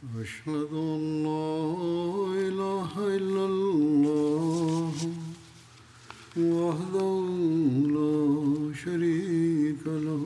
أشهد أن لا إله إلا الله وحده لا شريك له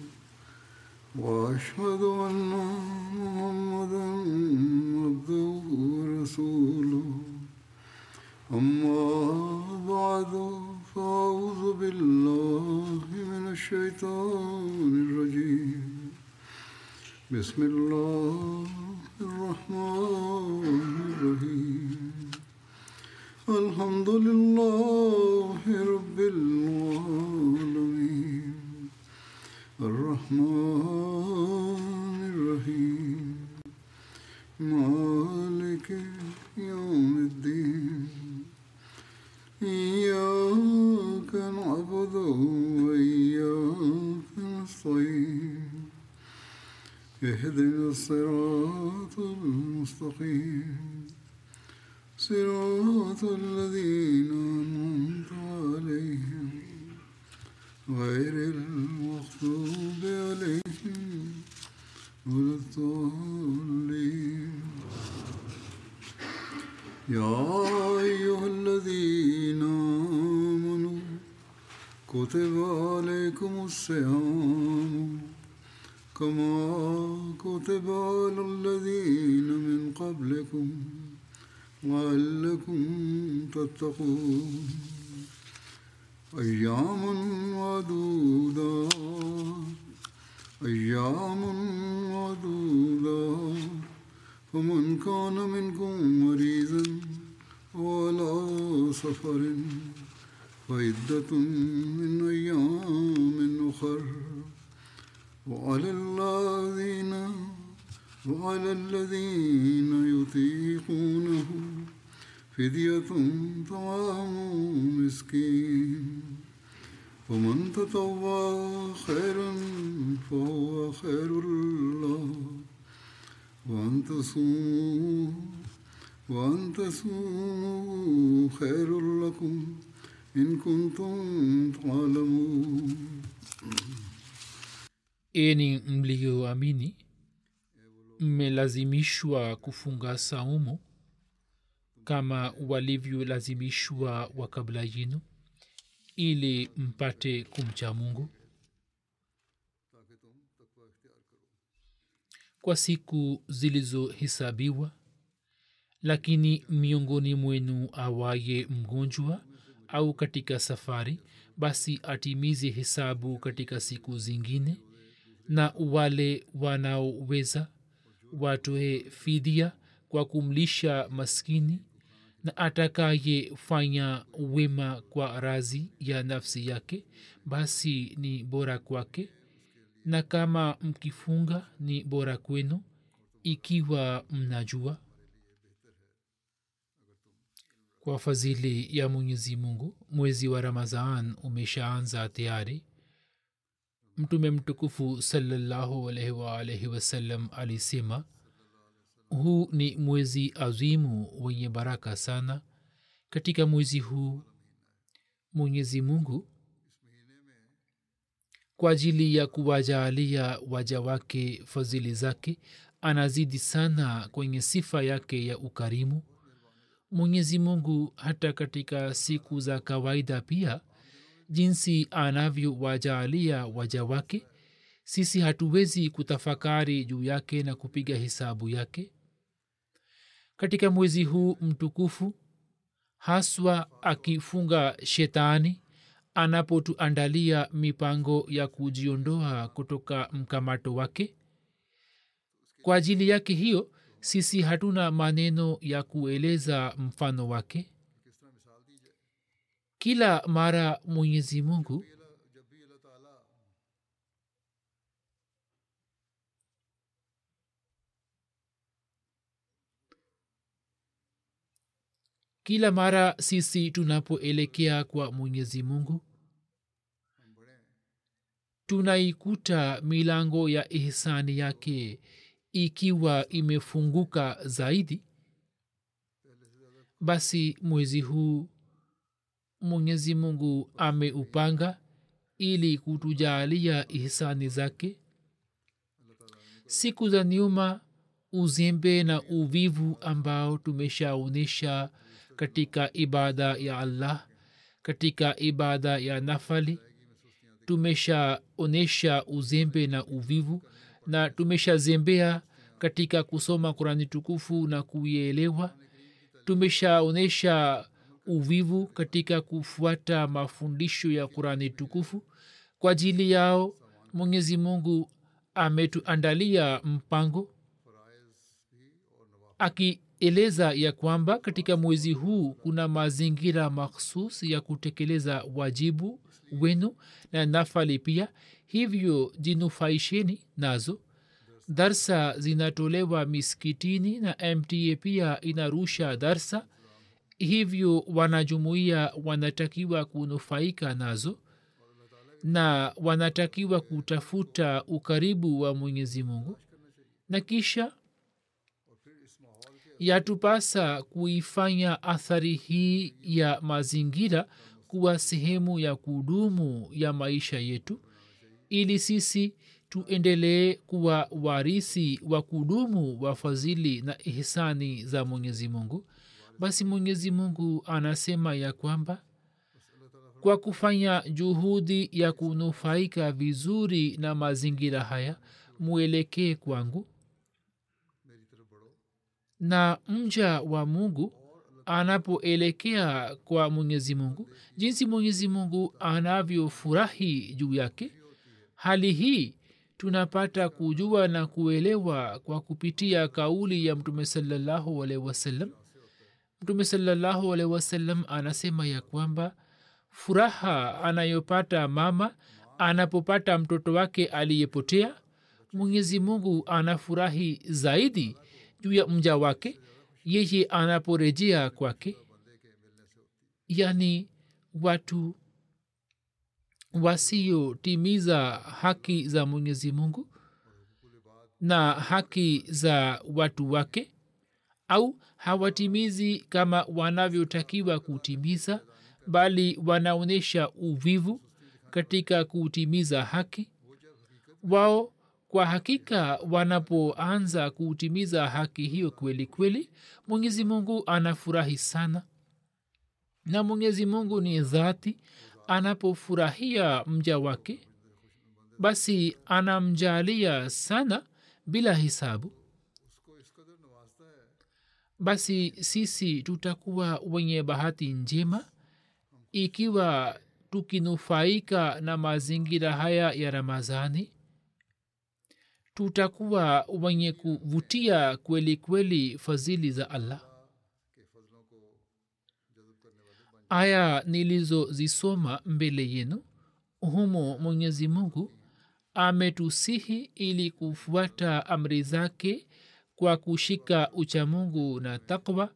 وأشهد أن محمدا عبده ورسوله أما بعد فأعوذ بالله من الشيطان الرجيم بسم الله الرحمن الرحيم الحمد لله رب العالمين الرحمن الرحيم مالك يوم الدين إياك نعبد وإياك نستعين اهدنا الصراط المستقيم صراط الذين أنعمت عليهم غير المغضوب عليهم ولا الضالين يا أيها الذين آمنوا كتب عليكم الصيام كما كتب على الذين من قبلكم لعلكم تتقون أياما معدودات أياما معدودات فمن كان منكم مريضا وعلى سفر فعدة من أيام أخر وعلى الذين وعلى الذين يطيقونه فدية طعام مسكين ومن تطوع خيرا فهو خير له وأن تصوموا وأن تصوموا خير لكم إن كنتم تعلمون eni mliyoamini mmelazimishwa kufunga saumu kama walivyolazimishwa wa kabla yinu ili mpate kumcha mungu kwa siku zilizohesabiwa lakini miongoni mwenu awaye mgonjwa au katika safari basi atimize hesabu katika siku zingine na wale wanaoweza watoe fidia kwa kumlisha maskini na atakayefanya wema kwa razi ya nafsi yake basi ni bora kwake na kama mkifunga ni bora kwenu ikiwa mnajua kwa fadhili ya mwenyezi mungu mwezi wa ramazan umeshaanza tayari mtume mtukufu salallahu alaihi waalaihi wasallam alisema huu ni mwezi azimu wenye baraka sana katika mwezi huu mwenyezi mungu kwa ajili ya kuwajaalia waja wake fadhili zake anazidi sana kwenye sifa yake ya ukarimu mwenyezi mungu hata katika siku za kawaida pia jinsi anavyowajaalia waja wake sisi hatuwezi kutafakari juu yake na kupiga hesabu yake katika mwezi huu mtukufu haswa akifunga shetani anapotuandalia mipango ya kujiondoa kutoka mkamato wake kwa ajili yake hiyo sisi hatuna maneno ya kueleza mfano wake kila mara mwenyezi mungu kila mara sisi tunapoelekea kwa mwenyezi mungu tunaikuta milango ya ihsani yake ikiwa imefunguka zaidi basi mwezi huu mwenyezi mungu ameupanga ili kutujaalia ihsani zake siku za nyuma uzembe na uvivu ambao tumeshaonyesha katika ibada ya allah katika ibada ya nafali tumeshaonyesha uzembe na uvivu na tumeshazembea katika kusoma kurani tukufu na kuielewa tumeshaonyesha uvivu katika kufuata mafundisho ya kurani tukufu kwa ajili yao mwenyezi mungu ametuandalia mpango akieleza ya kwamba katika mwezi huu kuna mazingira makhsus ya kutekeleza wajibu wenu na nafali pia hivyo jinufaisheni nazo darsa zinatolewa miskitini na mta pia inarusha darsa hivyo wanajumuia wanatakiwa kunufaika nazo na wanatakiwa kutafuta ukaribu wa mwenyezi mungu na kisha yatupasa kuifanya athari hii ya mazingira kuwa sehemu ya kudumu ya maisha yetu ili sisi tuendelee kuwa warisi wa kudumu wa fadhili na ihsani za mwenyezi mungu basi mwenyezi mungu anasema ya kwamba kwa kufanya juhudi ya kunufaika vizuri na mazingira haya mwelekee kwangu na mja wa mungu anapoelekea kwa mwenyezi mungu jinsi mwenyezi mungu anavyofurahi juu yake hali hii tunapata kujua na kuelewa kwa kupitia kauli ya mtume salallahu alaihi wasallam mtume salallahu alaihi wasallam anasema ya kwamba furaha anayopata mama anapopata mtoto wake aliyepotea mwenyezi mungu anafurahi zaidi juu ya mja wake yeye anaporejea kwake yani watu wasiotimiza haki za mwenyezi mungu na haki za watu wake au hawatimizi kama wanavyotakiwa kutimiza bali wanaonyesha uvivu katika kutimiza haki wao kwa hakika wanapoanza kutimiza haki hiyo kweli kweli mwenyezi mungu anafurahi sana na mwenyezi mungu ni dhati anapofurahia mja wake basi anamjalia sana bila hisabu basi sisi tutakuwa wenye bahati njema ikiwa tukinufaika na mazingira haya ya ramazani tutakuwa wenye kuvutia kweli kweli fadhili za allah aya nilizozisoma mbele yenu humo mwenyezi mungu ametusihi ili kufuata amri zake kwa kushika uchamungu na takwa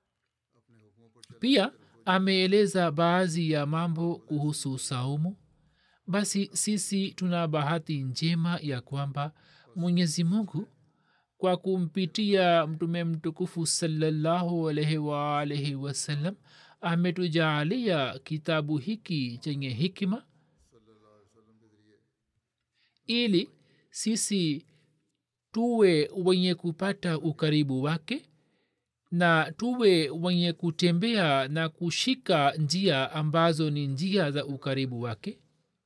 pia ameeleza baadhi ya mambo kuhusu saumu basi sisi tuna bahati njema ya kwamba mwenyezi mungu kwa kumpitia mtume mtukufu salallahu alaihi waalaihi wasallam ametujaalia kitabu hiki chenye hikima ili sisi tuwe wenye kupata ukaribu wake na tuwe wenye kutembea na kushika njia ambazo ni njia za ukaribu wake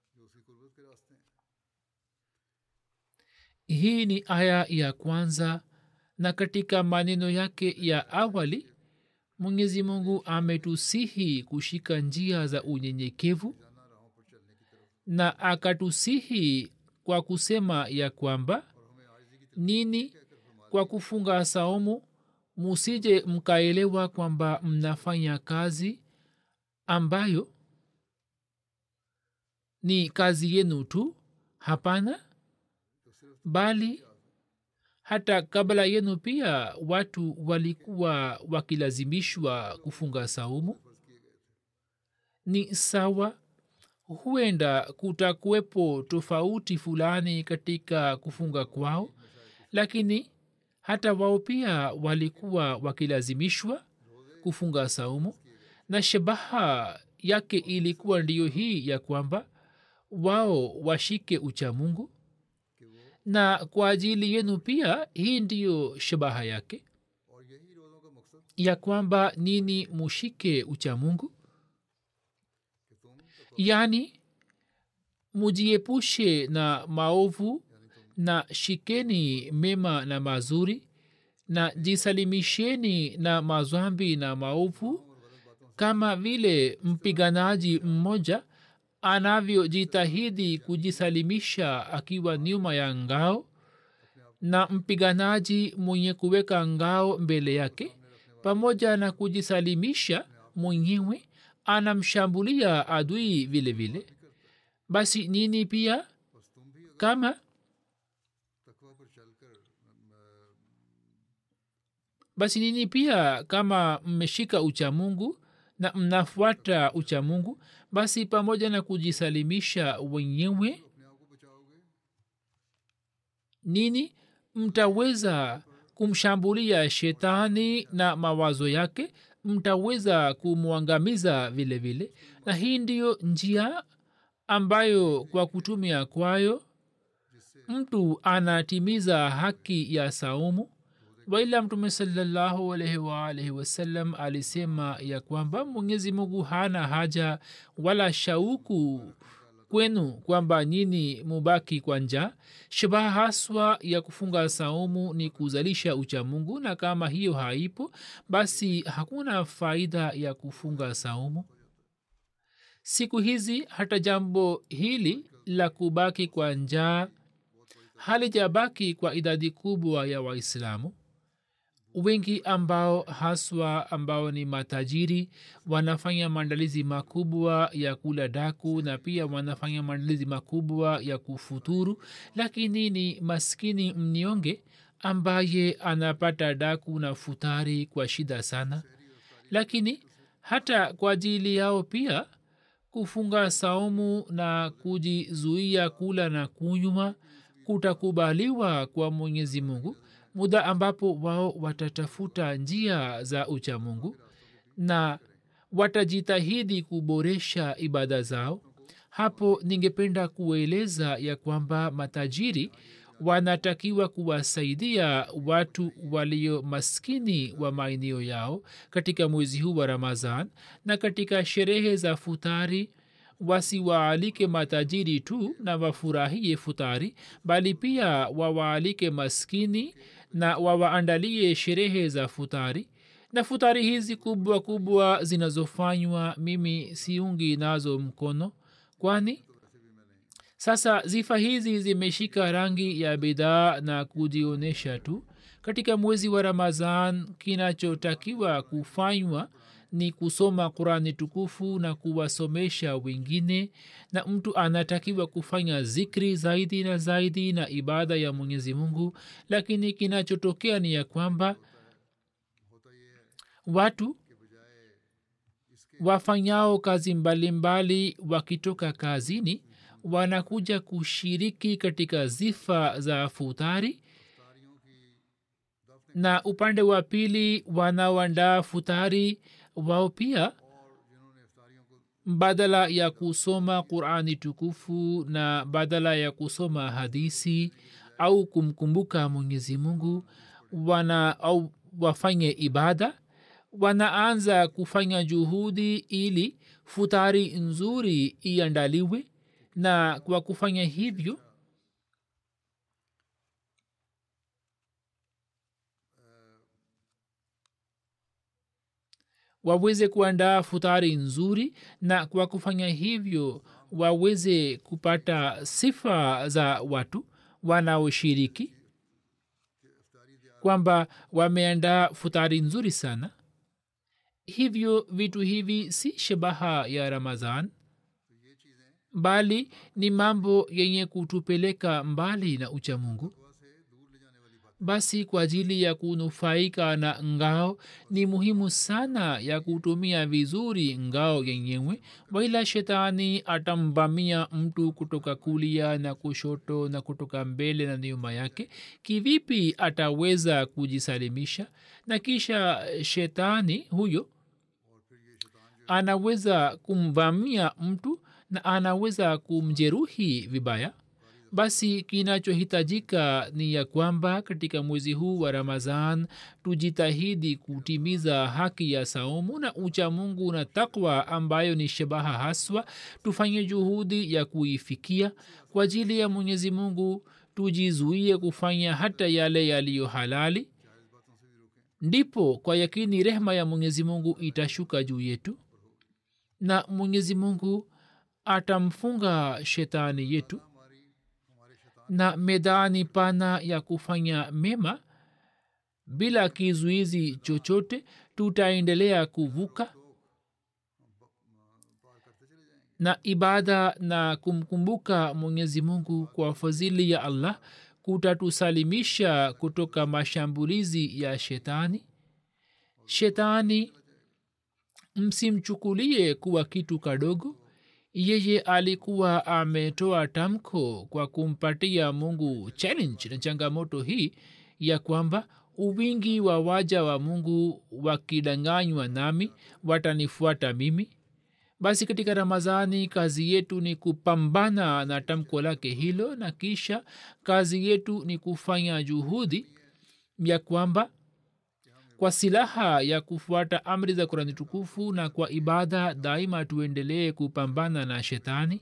hii ni aya ya kwanza na katika maneno yake ya awali mwenyezi mungu ametusihi kushika njia za unyenyekevu na akatusihi kwa kusema ya kwamba nini kwa kufunga saumu musije mkaelewa kwamba mnafanya kazi ambayo ni kazi yenu tu hapana bali hata kabla yenu pia watu walikuwa wakilazimishwa kufunga saumu ni sawa huenda kutakuwepo tofauti fulani katika kufunga kwao lakini hata wao pia walikuwa wakilazimishwa kufunga saumu na shabaha yake ilikuwa ndiyo hii ya kwamba wao washike uchamungu na kwa ajili yenu pia hii ndiyo shabaha yake ya kwamba nini mushike uchamungu yaani mujiepushe na maovu na shikeni mema na mazuri na jisalimisheni na mazwambi na maovu kama vile mpiganaji mmoja anavyojitahidi kujisalimisha akiwa nyuma ya ngao na mpiganaji mwenye kuweka ngao mbele yake pamoja na kujisalimisha mwenyewe anamshambulia adui vile vile basi nini pia kama basi nini pia kama mmeshika uchamungu na mnafuata uchamungu basi pamoja na kujisalimisha wenyewe nini mtaweza kumshambulia shetani na mawazo yake mtaweza kumwangamiza vile vile na hii ndiyo njia ambayo kwa kutumia kwayo mtu anatimiza haki ya saumu waila mtume salallahu alaihi waalihi wasallam alisema ya kwamba mwenyezi mungu hana haja wala shauku kwenu kwamba nyini mubaki kwa njaa shabaha haswa ya kufunga saumu ni kuzalisha uchamungu na kama hiyo haipo basi hakuna faida ya kufunga saumu siku hizi hata jambo hili la kubaki kwa njaa halijabaki kwa idadi kubwa ya waislamu wengi ambao haswa ambao ni matajiri wanafanya maandalizi makubwa ya kula daku na pia wanafanya maandalizi makubwa ya kufuturu lakini ni maskini mnyonge ambaye anapata daku na futari kwa shida sana lakini hata kwa ajili yao pia kufunga saumu na kujizuia kula na kunywa kutakubaliwa kwa mwenyezi mungu muda ambapo wao watatafuta njia za uchamungu na watajitahidi kuboresha ibada zao hapo ningependa kueleza ya kwamba matajiri wanatakiwa kuwasaidia watu walio maskini wa maeneo yao katika mwezi huu wa ramadhan na katika sherehe za futari wasiwaalike matajiri tu na wafurahie futari bali pia wawaalike maskini na wawaandalie sherehe za futari na futari hizi kubwa kubwa zinazofanywa mimi siungi nazo mkono kwani sasa zifa hizi zimeshika rangi ya bidhaa na kujionyesha tu katika mwezi wa ramazan kinachotakiwa kufanywa ni kusoma qurani tukufu na kuwasomesha wengine na mtu anatakiwa kufanya zikri zaidi na zaidi na ibada ya mwenyezi mungu lakini kinachotokea ni ya kwamba watu wafanyao kazi mbalimbali mbali wakitoka kazini wanakuja kushiriki katika zifa za futari na upande wa pili wanaoandaa futari wao pia badala ya kusoma qurani tukufu na badala ya kusoma hadisi au kumkumbuka mwenyezi mungu wana au wafanye ibada wanaanza kufanya juhudi ili futari nzuri iandaliwe na kwa kufanya hivyo waweze kuandaa futari nzuri na kwa kufanya hivyo waweze kupata sifa za watu wanaoshiriki kwamba wameandaa futari nzuri sana hivyo vitu hivi si shabaha ya ramadhan bali ni mambo yenye kutupeleka mbali na uchamungu basi kwa ajili ya kunufaika na ngao ni muhimu sana ya kutumia vizuri ngao yenyewe waila shetani atamvamia mtu kutoka kulia na kushoto na kutoka mbele na nyuma yake kivipi ataweza kujisalimisha na kisha shetani huyo anaweza kumvamia mtu na anaweza kumjeruhi vibaya basi kinachohitajika ni ya kwamba katika mwezi huu wa ramadhan tujitahidi kutimiza haki ya saumu na ucha mungu na takwa ambayo ni shabaha haswa tufanye juhudi ya kuifikia kwa ajili ya mwenyezi mungu tujizuie kufanya hata yale yaliyo halali ndipo kwa yakini rehma ya mwenyezi mungu itashuka juu yetu na mwenyezi mungu atamfunga shetani yetu na medani pana ya kufanya mema bila kizuizi chochote tutaendelea kuvuka na ibada na kumkumbuka mwenyezi mungu kwa fadhili ya allah kutatusalimisha kutoka mashambulizi ya shetani shetani msimchukulie kuwa kitu kadogo yeye alikuwa ametoa tamko kwa kumpatia mungu challenge na changamoto hii ya kwamba uwingi wa waja wa mungu wakidanganywa nami watanifuata mimi basi katika ramazani kazi yetu ni kupambana na tamko lake hilo na kisha kazi yetu ni kufanya juhudi ya kwamba kwa silaha ya kufuata amri za kurani tukufu na kwa ibada daima tuendelee kupambana na shetani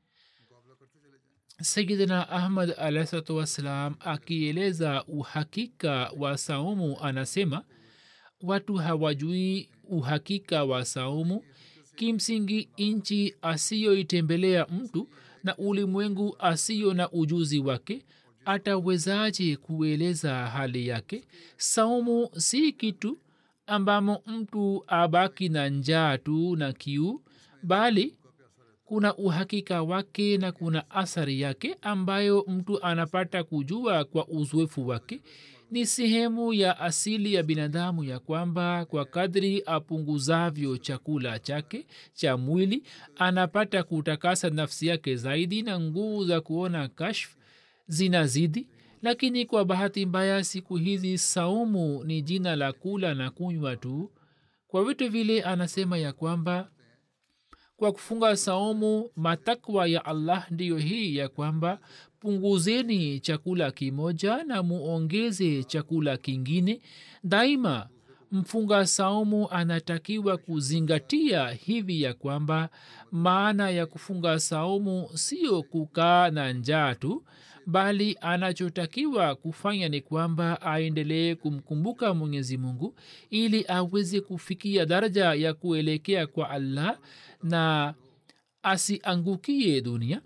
sayidina ahmad alahsalatu wassalam akieleza uhakika wa saumu anasema watu hawajui uhakika wa saumu kimsingi nchi asiyoitembelea mtu na ulimwengu asiyo na ujuzi wake atawezaje kueleza hali yake saumu si kitu ambamo mtu abaki na njaa tu na kiu bali kuna uhakika wake na kuna athari yake ambayo mtu anapata kujua kwa uzoefu wake ni sehemu ya asili ya binadamu ya kwamba kwa kadri apunguzavyo chakula chake cha mwili anapata kutakasa nafsi yake zaidi na nguvu za kuona kashf zinazidi lakini kwa bahati mbaya siku hizi saumu ni jina la kula na kunywa tu kwa vitu vile anasema ya kwamba kwa kufunga saumu matakwa ya allah ndiyo hii ya kwamba punguzeni chakula kimoja na muongeze chakula kingine daima mfunga saumu anatakiwa kuzingatia hivi ya kwamba maana ya kufunga saumu sio kukaa na njaa tu bali anachotakiwa kufanya ni kwamba aendelee kumkumbuka mwenyezi mungu ili aweze kufikia daraja ya kuelekea kwa allah na asiangukie dunia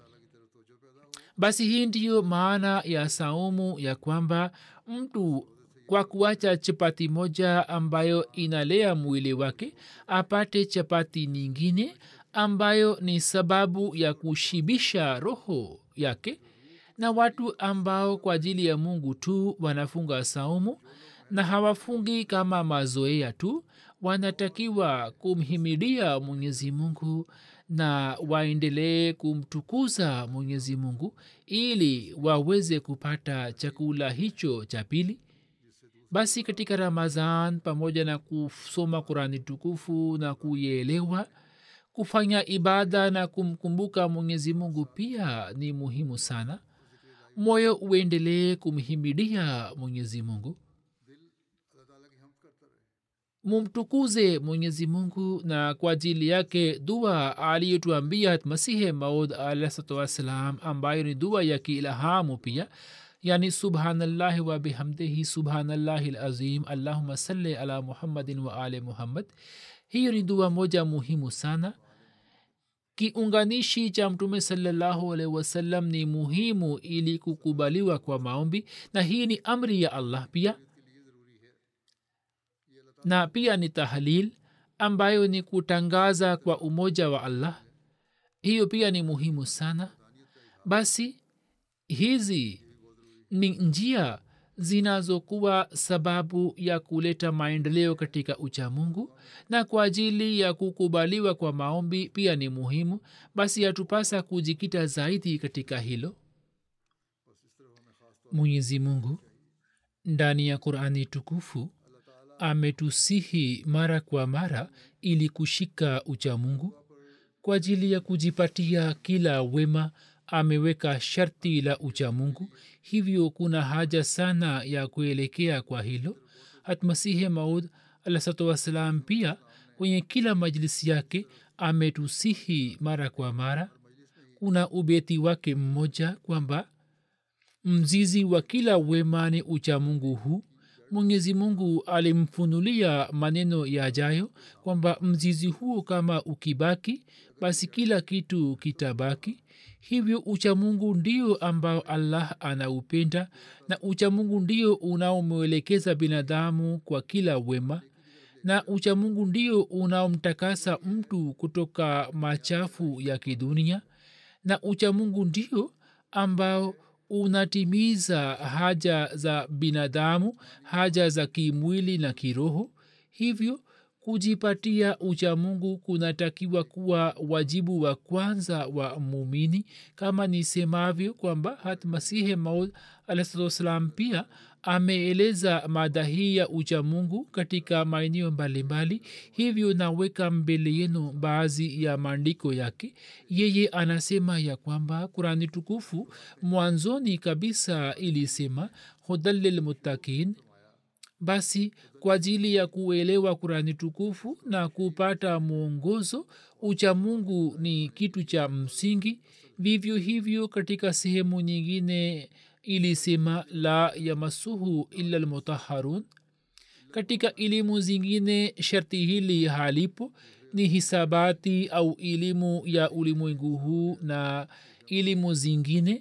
basi hii ndiyo maana ya saumu ya kwamba mtu kwa kuacha chapati moja ambayo inalea mwili wake apate chapati nyingine ambayo ni sababu ya kushibisha roho yake na watu ambao kwa ajili ya mungu tu wanafunga saumu na hawafungi kama mazoea tu wanatakiwa kumhimidia mwenyezi mungu na waendelee kumtukuza mwenyezi mungu ili waweze kupata chakula hicho cha pili basi katika ramazan pamoja na kusoma qurani tukufu na kuielewa kufanya ibada na kumkumbuka mwenyezi mungu pia ni muhimu sana moyo uendelee kumhimidia mwenyezi mungu mumtukuze mwenyezi mungu na kwa ajili yake dua aliyotuambia masihe maud alahsatu wassalam ambayo ni dua ya kiilhamu pia yani subhanallahi wa bihamdihi subhanallahi lazim allahuma salli ala muhammadin wa ali muhammad hiyo ni dua moja muhimu sana kiunganishi cha mtume salallahu alaihi wasallam ni muhimu ili kukubaliwa kwa maombi na hii ni amri ya allah pia na pia ni tahlil ambayo ni kutangaza kwa umoja wa allah hiyo pia ni muhimu sana basi hizi ni njia zinazokuwa sababu ya kuleta maendeleo katika uchamungu na kwa ajili ya kukubaliwa kwa maombi pia ni muhimu basi yatupasa kujikita zaidi katika hilo mwenyezi mungu ndani ya qurani tukufu ametusihi mara kwa mara ili kushika uchamungu kwa ajili ya kujipatia kila wema ameweka sharti la uchamungu hivyo kuna haja sana ya kuelekea kwa hilo hatmasihi maud alahsatu wassalam pia kwenye kila majlisi yake ametusihi mara kwa mara kuna ubeti wake mmoja kwamba mzizi wa kila wema ni uchamungu huu mwenyezi mungu alimfunulia maneno yajayo kwamba mzizi huo kama ukibaki basi kila kitu kitabaki hivyo uchamungu ndio ambao allah anaupenda na uchamungu ndio unaomwelekeza binadamu kwa kila wema na uchamungu ndio unaomtakasa mtu kutoka machafu ya kidunia na uchamungu ndio ambao unatimiza haja za binadamu haja za kimwili na kiroho hivyo kujipatia uchamungu kunatakiwa kuwa wajibu wa kwanza wa mumini kama nisemavyo kwamba hat masihe maud alahsatuwassalam pia ameeleza mada hii ya uchamungu katika maeneo mbalimbali hivyo naweka mbele yenu baadhi ya maandiko yake yeye anasema ya kwamba kurani tukufu mwanzoni kabisa ilisema hudan lilmuttakin basi kwa ajili ya kuelewa kurani tukufu na kupata mwongozo uchamungu ni kitu cha msingi vivyo hivyo katika sehemu nyingine ilisema la yamasuhu illa lmutaharun katika elimu zingine sharti hili halipo ni hisabati au elimu ya ulimwengu huu na elimu zingine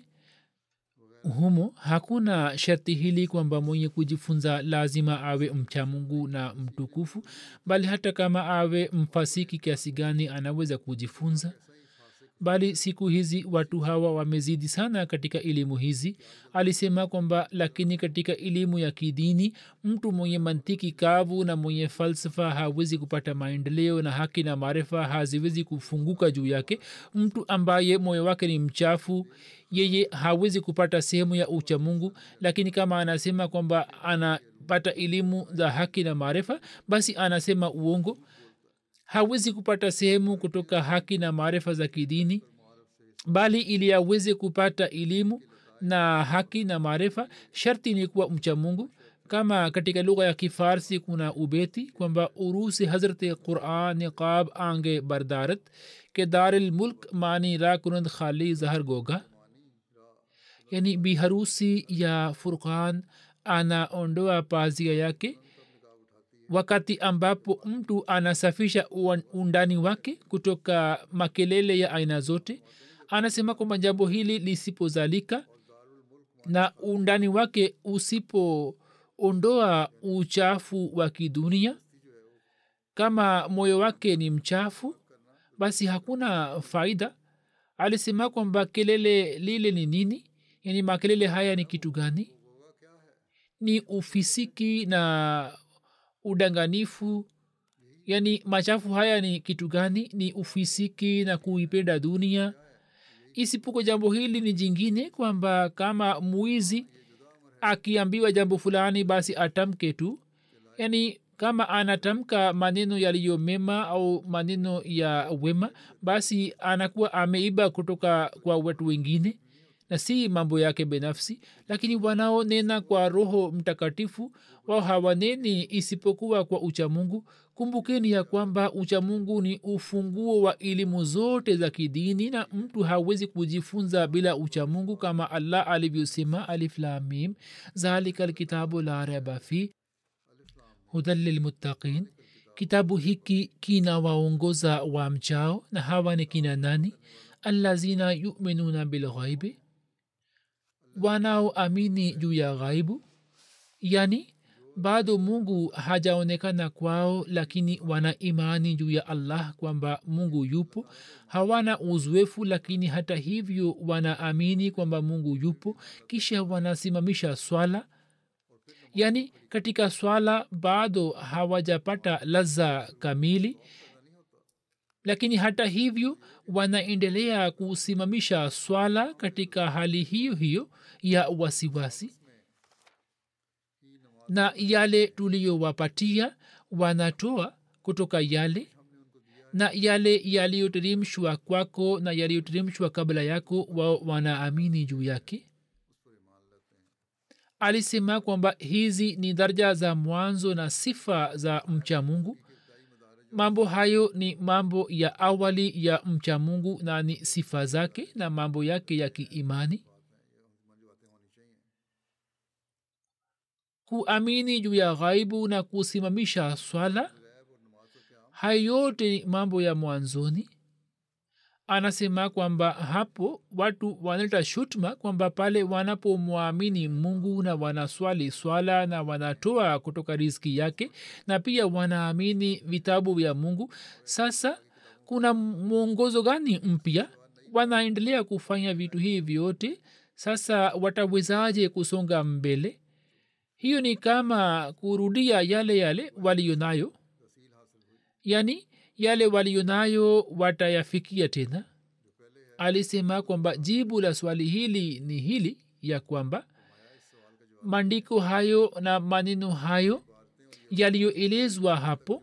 humo hakuna sharti hili kwamba mwenye kujifunza lazima awe mcha mungu na mtukufu bali hata kama awe mfasiki kiasi gani anaweza kujifunza bali siku hizi watu hawa wamezidi sana katika elimu hizi alisema kwamba lakini katika elimu ya kidini mtu mwenye mantiki kavu na mwenye falsafa hawezi kupata maendeleo na haki na maarifa haziwezi kufunguka juu yake mtu ambaye moyo wake ni mchafu yeye hawezi kupata sehemu ya ucha mungu lakini kama anasema kwamba anapata elimu za haki na maarifa basi anasema uongo hawezi kupata sehemu kutoka haki na maarifa za kidini bali ili aweze kupata elimu na haki na maarifa sharti ni kuwa mcha mungu kama katika lugha ya kifarsi kuna ubeti kwamba urusi hazrati quran niqab ange bardarat ke daril mulk mani ra kunand khali zahar goga yani biharusi ya furqan anaondoa pazia yake wakati ambapo mtu anasafisha undani wake kutoka makelele ya aina zote anasema kwamba jambo hili lisipozalika na undani wake usipoondoa uchafu wa kidunia kama moyo wake ni mchafu basi hakuna faida alisema kwamba kelele lile ni nini yani makelele haya ni kitu gani ni ufisiki na udanganifu yani machafu haya ni kitu gani ni ufisiki na kuipenda dunia isipokuwa jambo hili ni jingine kwamba kama mwizi akiambiwa jambo fulani basi atamke tu yani kama anatamka maneno yaliyo mema au maneno ya wema basi anakuwa ameiba kutoka kwa watu wengine na si mambo yake binafsi lakini wanaonena kwa roho mtakatifu wao hawaneni isipokuwa kwa uchamungu kumbukeni ya kwamba uchamungu ni ufunguo wa elimu zote za kidini na mtu hawezi kujifunza bila uchamungu kama allah alivyosema aliflamim zalika lkitabu la reba fi hudan lilmuttaqin kitabu hiki kinawaongoza wa mchao na hawa ni kina nani allazina yuminuna bilghaibi wanaoamini juu ya ghaibu yani bado mungu hajaonekana kwao lakini wana imani juu ya allah kwamba mungu yupo hawana uzoefu lakini hata hivyo wanaamini kwamba mungu yupo kisha wanasimamisha swala yaani katika swala bado hawajapata laza kamili lakini hata hivyo wanaendelea kusimamisha swala katika hali hiyo hiyo ya wasiwasi na yale tuliyowapatia wanatoa kutoka yale na yale yaliyoteremshwa kwako na yaliyoteremshwa kabla yako wao wanaamini juu yake alisema kwamba hizi ni daraja za mwanzo na sifa za mcha mungu mambo hayo ni mambo ya awali ya mcha mungu na ni sifa zake na mambo yake ya kiimani kuamini juu ya ghaibu na kusimamisha swala hayo yote ni mambo ya mwanzoni anasema kwamba hapo watu wanaleta shutma kwamba pale wanapomwamini mungu na wanaswali swala na wanatoa kutoka riziki yake na pia wanaamini vitabu vya mungu sasa kuna mwongozo gani mpya wanaendelea kufanya vitu hivi vyote sasa watawezaje kusonga mbele hiyo ni kama kurudia yale yale waliyo nayo yani yale waliyo nayo watayafikia tena alisema kwamba jibu la swali hili ni hili ya kwamba maandiko hayo na maneno hayo yaliyoelezwa hapo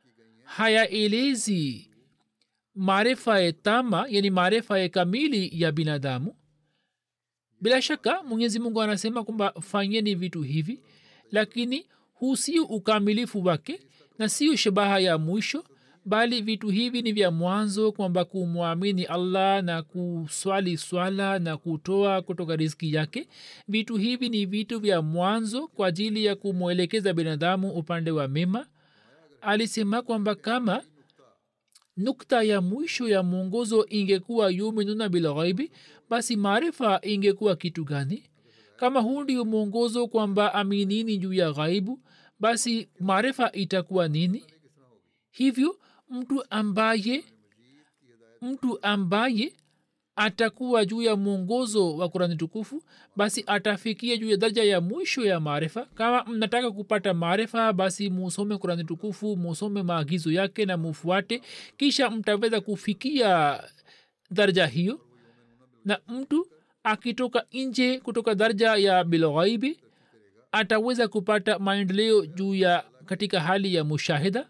hayaelezi maarifa ya tama yani maarifa ya kamili ya binadamu bila shaka mwenyezi mungu anasema kwamba fanyeni vitu hivi lakini huu sio ukamilifu wake na sio shabaha ya mwisho bali vitu hivi ni vya mwanzo kwamba kumwamini allah na kuswali swala na kutoa kutoka riski yake vitu hivi ni vitu vya mwanzo kwa ajili ya kumwelekeza binadamu upande wa mema alisema kwamba kama nukta ya mwisho ya mwongozo ingekuwa yuminuna bilghaibi basi maarifa ingekuwa kitu gani kama huu ndio mwongozo kwamba aminini juu ya ghaibu basi maarifa itakuwa nini hivyo mtu ambaye mtu ambaye atakuwa juu ya mwongozo wa kurani tukufu basi atafikia juu ya daraja ya mwisho ya maarifa kama mnataka kupata maarifa basi musome kurani tukufu musome maagizo yake na mufuate kisha mtaweza kufikia daraja hiyo na mtu akitoka nje kutoka daraja ya bilghaibi ataweza kupata maendeleo juu ya katika hali ya mushahida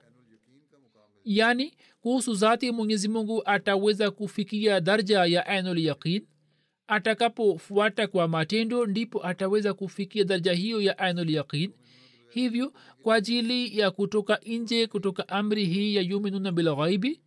yaani kuhusu zati mwenyezi mungu ataweza kufikia darja ya ainul yaqin atakapofuata kwa matendo ndipo ataweza kufikia darja hiyo ya ainul yaqin hivyo kwa ajili ya kutoka nje kutoka amri hii ya yuminuna bilghaibi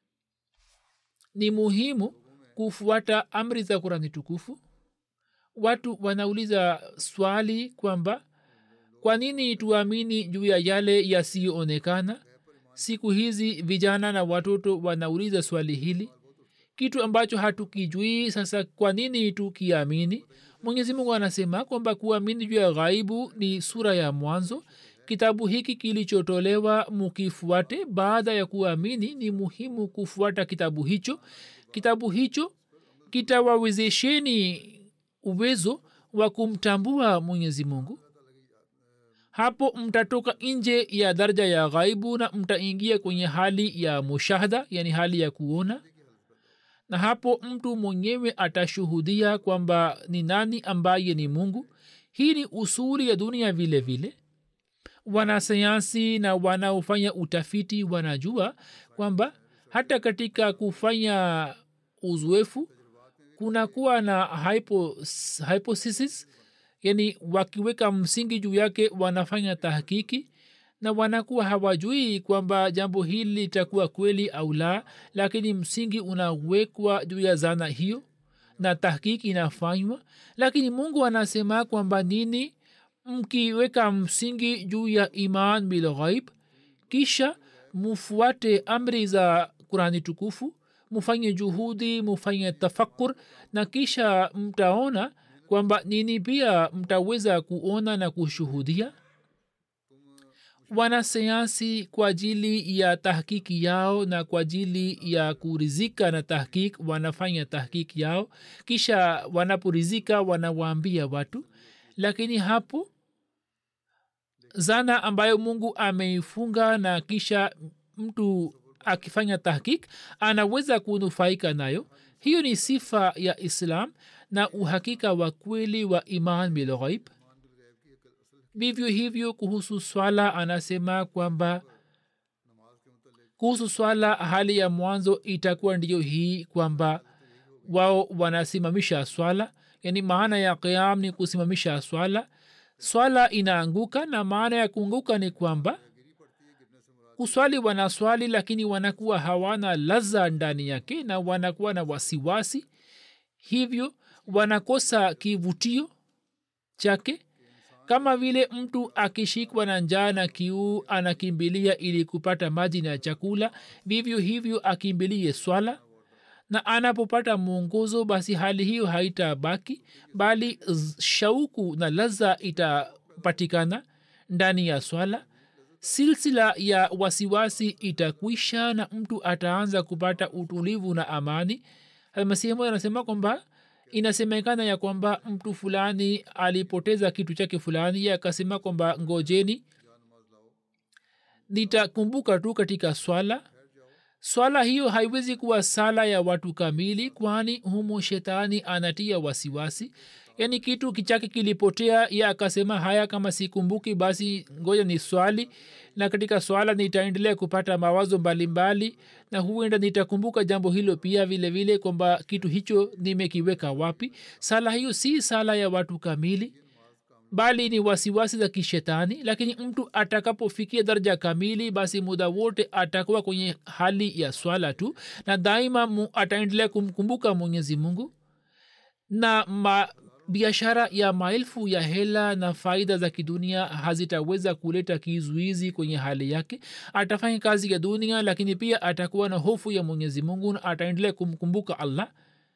ni muhimu kufuata amri za kurani tukufu watu wanauliza swali kwamba kwa nini tuamini juu ya yale yasiyoonekana siku hizi vijana na watoto wanauliza swali hili kitu ambacho hatukijui sasa kwa nini tukiamini mwenyezi mungu anasema kwamba kuamini juu ya ghaibu ni sura ya mwanzo kitabu hiki kilichotolewa mukifuate baada ya kuamini ni muhimu kufuata kitabu hicho kitabu hicho kitawawezesheni uwezo wa kumtambua mwenyezi mungu hapo mtatoka nje ya daraja ya ghaibu na mtaingia kwenye hali ya mushahada yani hali ya kuona na hapo mtu mwenyewe atashuhudia kwamba ni nani ambaye ni mungu hii ni usuri ya dunia vile vile wanasayansi na wanaofanya utafiti wanajua kwamba hata katika kufanya uzoefu kunakuwa na hypothesis yani wakiweka msingi juu yake wanafanya tahkiki na wanakuwa hawajui kwamba jambo hili litakuwa kweli au la lakini msingi unawekwa juu ya zana hiyo na tahkiki inafanywa lakini mungu anasema kwamba nini mkiweka msingi juu ya iman bilghaib kisha mufuate amri za kurani tukufu mufanye juhudi mufanye tafakur na kisha mtaona kwamba nini pia mtaweza kuona na kushuhudia wanasayansi kwa ajili ya tahkiki yao na kwa ajili ya kurizika na tahkik wanafanya tahkiki yao kisha wanaporizika wanawaambia watu lakini hapo zana ambayo mungu ameifunga na kisha mtu akifanya tahkik anaweza kunufaika nayo hiyo ni sifa ya islam na uhakika wa kweli wa iman bilghaib vivyo hivyo kuhusu swala anasema kwamba kuhusu swala hali ya mwanzo itakuwa ndiyo hii kwamba wao wanasimamisha swala yani maana ya qiam ni kusimamisha swala swala inaanguka na maana ya kuanguka ni kwamba kuswali wanaswali lakini wanakuwa hawana laza ndani yake na wanakuwa na wasiwasi hivyo wanakosa kivutio chake kama vile mtu akishikwa na njaa na kiu anakimbilia ili kupata maji na chakula vivyo hivyo akimbilie swala na anapopata mwongozo basi hali hiyo haitabaki bali shauku na laza itapatikana ndani ya swala silsila ya wasiwasi itakwisha na mtu ataanza kupata utulivu na amani masihimu anasema kwamba inasemekana ya kwamba mtu fulani alipoteza kitu chake fulani ye akasema kwamba ngojeni nitakumbuka tu katika swala swala hiyo haiwezi kuwa sala ya watu kamili kwani humo shetani anatia wasiwasi yaani kitu kichake kilipotea ye akasema haya kama sikumbuki basi ngoja ni swali na katika swala nitaendelea kupata mawazo mbalimbali mbali, na huenda nitakumbuka jambo hilo pia vile vile kwamba kitu hicho nimekiweka wapi sala hiyo si sala ya watu kamili bali ni wasiwasi za kishetani lakini mtu atakapofikia daraja kamili basi muda wote atakuwa kwenye hali ya swala tu na daima mu, ataendelea kumkumbuka mwenyezi mungu na ma, biashara ya maelfu ya hela na faida za kidunia hazitaweza kuleta kizuizi kwenye hali yake atafanya kazi ya dunia lakini pia atakuwa na hofu ya mwenyezi mungu na ataendelea kumkumbuka allah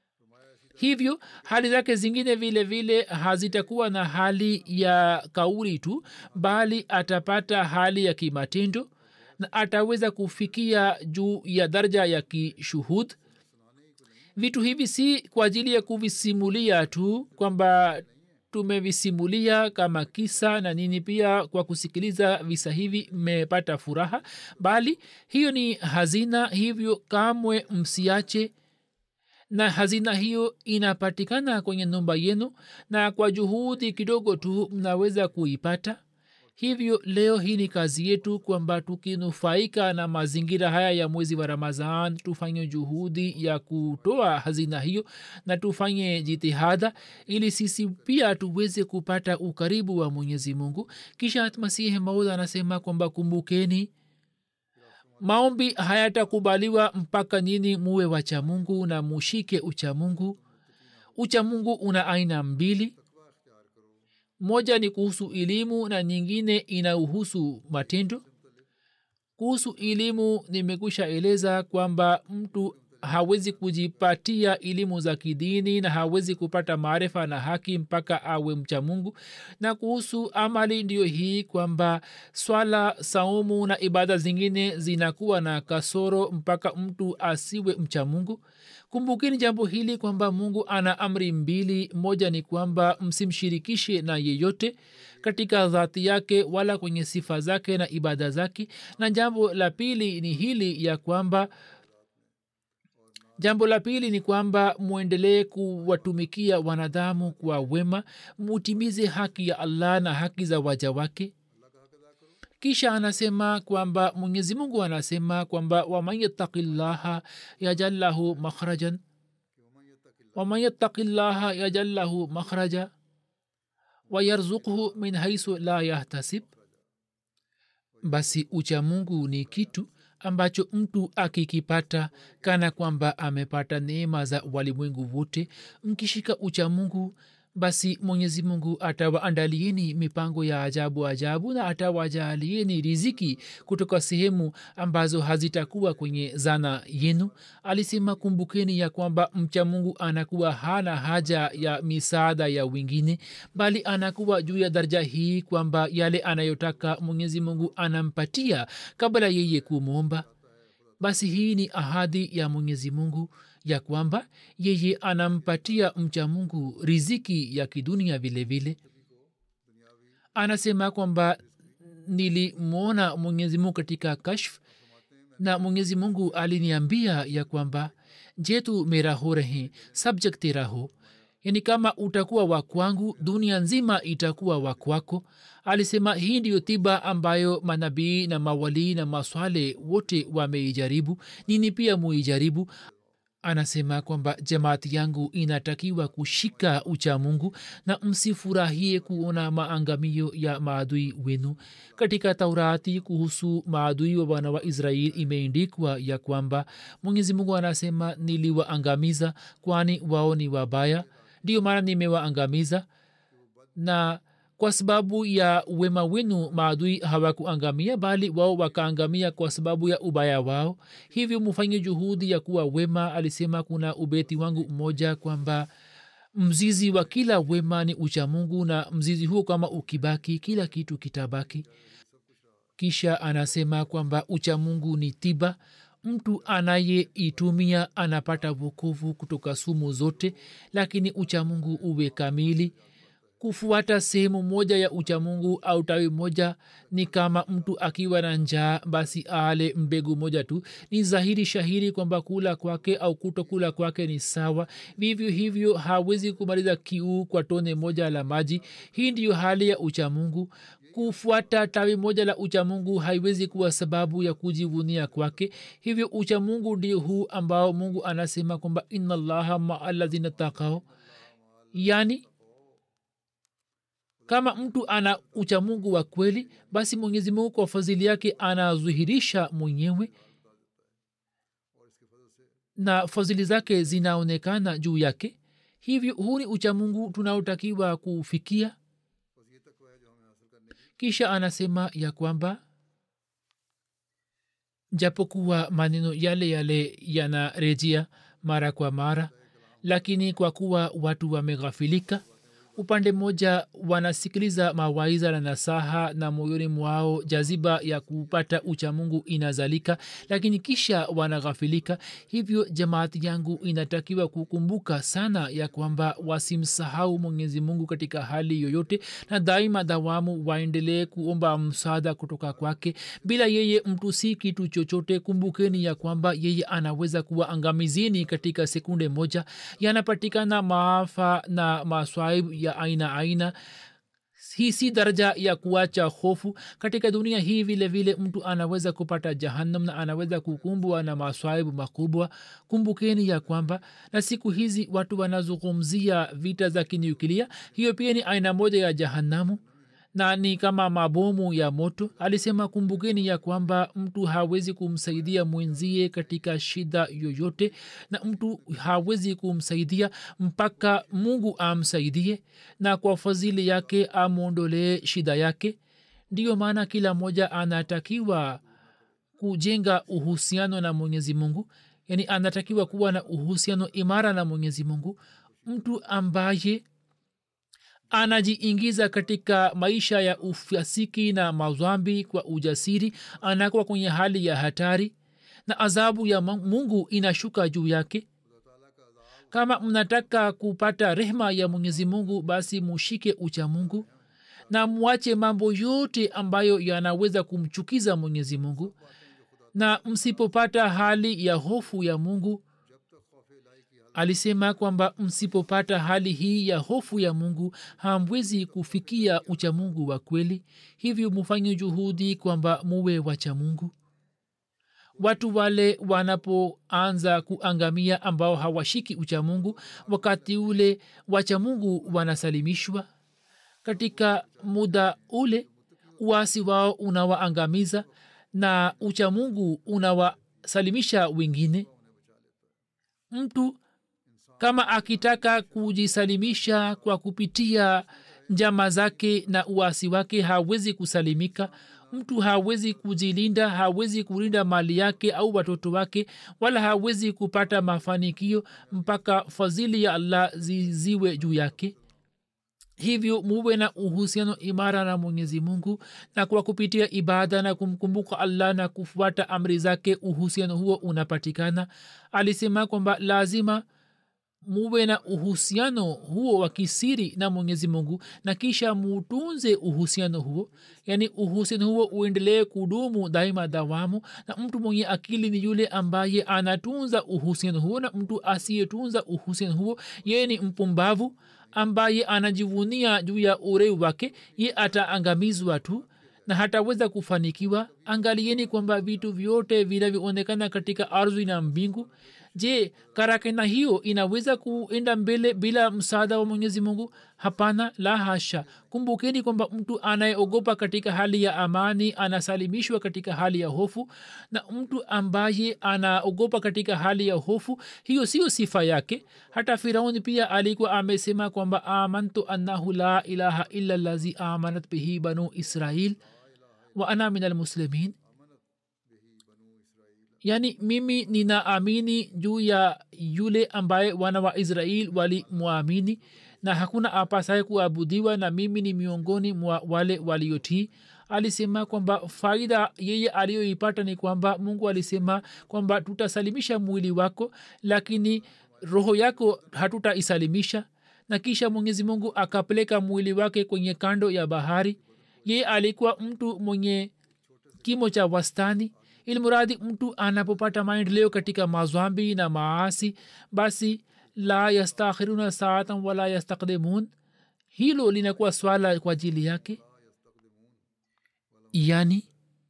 hivyo hali zake zingine vile vile hazitakuwa na hali ya kauli tu bali atapata hali ya kimatendo na ataweza kufikia juu ya daraja ya kishuhud vitu hivi si kwa ajili ya kuvisimulia tu kwamba tumevisimulia kama kisa na nini pia kwa kusikiliza visa hivi mmepata furaha bali hiyo ni hazina hivyo kamwe msiache na hazina hiyo inapatikana kwenye nyumba yenu na kwa juhudi kidogo tu mnaweza kuipata hivyo leo hii ni kazi yetu kwamba tukinufaika na mazingira haya ya mwezi wa ramadhan tufanye juhudi ya kutoa hazina hiyo na tufanye jitihada ili sisi pia tuweze kupata ukaribu wa mwenyezi mungu kisha masihi maud anasema kwamba kumbukeni maombi hayatakubaliwa mpaka nyini muwe wacha mungu na mushike ucha mungu ucha mungu una aina mbili moja ni kuhusu elimu na nyingine inahusu matendo kuhusu elimu nimekwisha eleza kwamba mtu hawezi kujipatia elimu za kidini na hawezi kupata maarifa na haki mpaka awe mcha mungu na kuhusu amali ndiyo hii kwamba swala saumu na ibada zingine zinakuwa na kasoro mpaka mtu asiwe mcha mungu kumbukini jambo hili kwamba mungu ana amri mbili moja ni kwamba msimshirikishe na yeyote katika dhati yake wala kwenye sifa zake na ibada zake na jambo la pili ni hili ya kwamba jambo la pili ni kwamba mwendelee kuwatumikia wanadamu kwa wema mutimize haki ya allah na haki za waja wake kisha anasema kwamba mwenyezi mungu anasema kwamba waman yattaki llaha yajal lahu makhrajan waman yattaki llaha yajal lahu makhraja wayarzuqhu min haisu la yahtasib basi ucha mungu ni kitu ambacho mtu akikipata kana kwamba amepata neema za walimwengu wote mkishika ucha mungu basi mwenyezi mungu atawaandalieni mipango ya ajabu ajabu na atawajaalieni riziki kutoka sehemu ambazo hazitakuwa kwenye zana yenu alisema kumbukeni ya kwamba mcha mungu anakuwa hana haja ya misaada ya wengine bali anakuwa juu ya daraja hii kwamba yale anayotaka mwenyezi mungu anampatia kabla yeye kumwomba basi hii ni ahadi ya mwenyezi mungu ya kwamba yeye anampatia mcha mungu riziki ya kidunia vile vile anasema kwamba nilimwona mwenyezi mungu katika kashf na mwenyezi mungu aliniambia ya kwamba je tu mera ho rahe sab jag tera ho yani kama utakuwa wa kwangu dunia nzima itakuwa wa kwako alisema hii ndiyo tiba ambayo manabii na mawalii na maswale wote wameijaribu nini pia muijaribu anasema kwamba jamaati yangu inatakiwa kushika ucha mungu na msifurahie kuona maangamio ya maadui wenu katika taurati kuhusu maadui wa wana wa israeli imeindikwa ya kwamba mwenyezi mungu anasema niliwaangamiza kwani wao ni wabaya ndiyo maana nimewaangamiza na kwa sababu ya wema wenu maadui hawakuangamia bali wao wakaangamia kwa sababu ya ubaya wao hivyo mufanye juhudi ya kuwa wema alisema kuna ubeti wangu mmoja kwamba mzizi wa kila wema ni uchamungu na mzizi huo kama ukibaki kila kitu kitabaki kisha anasema kwamba uchamungu ni tiba mtu anayeitumia anapata vukovu kutoka sumu zote lakini uchamungu uwe kamili kufuata sehemu moja ya uchamungu au tawi moja ni kama mtu akiwa na njaa basi ale mbegu moja tu ni dhahiri shahiri kwamba kula kwake au kutokula kwake ni sawa vivyo hivyo hawezi kumaliza kiu kwa tone moja la maji hii ndiyo hali ya uchamungu kufuata tawi moja la uchamungu haiwezi kuwa sababu ya kujivunia kwake hivyo uchamungu ndio huu ambao mungu anasema kwamba ina llaha maa lazina takao yani kama mtu ana uchamungu wa kweli basi mwenyezi mungu kwa fadhili yake anazuhirisha mwenyewe na fadhili zake zinaonekana juu yake hivyo huu ni uchamungu tunaotakiwa kufikia kisha anasema ya kwamba japokuwa maneno yale yale yanarejea mara kwa mara lakini kwa kuwa watu wameghafilika upande mmoja wanasikiliza mawaiza na nasaha na moyoni mwao jaziba ya kupata uchamungu inazalika lakini kisha wanaghafilika hivyo jamaati yangu inatakiwa kukumbuka sana ya kwamba wasimsahau mwenyezi mungu katika hali yoyote na daima dawamu waendelee kuomba msaada kutoka kwake bila yeye mtu si kitu chochote kumbukeni ya kwamba yeye anaweza kuwa angamizini katika sekunde moja yanapatikana maafa na maswaibu ya aina aina hii si daraja ya kuacha hofu katika dunia hii vile vile mtu anaweza kupata jahannam na anaweza kukumbwa na maswaibu makubwa kumbukeni ya kwamba na siku hizi watu wanazungumzia vita za kinyukilia hiyo pia ni aina moja ya jahannamu na ni kama mabomu ya moto alisema kumbukeni ya kwamba mtu hawezi kumsaidia mwenzie katika shida yoyote na mtu hawezi kumsaidia mpaka mungu amsaidie na kwa fadhili yake amwondolee shida yake ndiyo maana kila mmoja anatakiwa kujenga uhusiano na mwenyezi mungu yaani anatakiwa kuwa na uhusiano imara na mwenyezi mungu mtu ambaye anajiingiza katika maisha ya ufasiki na mazwambi kwa ujasiri anakuwa kwenye hali ya hatari na adhabu ya mungu inashuka juu yake kama mnataka kupata rehma ya mwenyezi mungu basi mushike ucha mungu na mwache mambo yote ambayo yanaweza kumchukiza mwenyezi mungu na msipopata hali ya hofu ya mungu alisema kwamba msipopata hali hii ya hofu ya mungu hamwezi kufikia uchamungu wa kweli hivyo mufanye juhudi kwamba muwe wachamungu watu wale wanapoanza kuangamia ambao hawashiki uchamungu wakati ule wachamungu wanasalimishwa katika muda ule uasi wao unawaangamiza na uchamungu unawasalimisha wengine mtu kama akitaka kujisalimisha kwa kupitia njama zake na uasi wake hawezi kusalimika mtu hawezi kujilinda hawezi kulinda mali yake au watoto wake wala hawezi kupata mafanikio mpaka fadhili ya allah ziziwe juu yake hivyo muwe na uhusiano imara na mwenyezi mungu na kwa kupitia ibada na kumkumbuka allah na kufuata amri zake uhusiano huo unapatikana alisema kwamba lazima muwe na uhusiano huo wa kisiri na mwenyezi mungu na kisha mutunze uhusiano huo yaani uhusiano huo uendelee kudumu daima dawamu na mtu mwenye akili ni yule ambaye anatunza uhusiano huo na mtu asiyetunza uhusiano huo yeye ni mpumbavu ambaye anajivunia juu ya ureu wake ye ataangamizwa tu na hataweza kufanikiwa angalieni kwamba vitu vyote vinavyoonekana katika ardhi na mbingu je karakena hiyo inaweza kuenda mbele bila msaada wa mwenyezi mungu hapana la hasha kumbukeni kwamba mtu anayeogopa katika hali ya amani anasalimishwa katika hali ya hofu na mtu ambaye anaogopa katika hali ya hofu hiyo siyo sifa yake hata firauni pia alikuwa amesema kwamba amantu annahu la ilaha illa lazi amanat bihi banu israil wa ana min almuslimin yaani mimi ninaamini juu ya yule ambaye wana wa israel walimwamini na hakuna apasaye kuabudiwa na mimi ni miongoni mwa wale waliotii alisema kwamba faida yeye aliyoipata ni kwamba mungu alisema kwamba tutasalimisha mwili wako lakini roho yako hatutaisalimisha na kisha mwenyezi mungu akapeleka mwili wake kwenye kando ya bahari yeye alikuwa mtu mwenye kimo cha wastani ilmuradi mtu anapopata maendeleo katika mazwambi na maasi basi la yastakhiruna saatan wala yastakdimun hilo linakuwa swala kwa ajili yake yani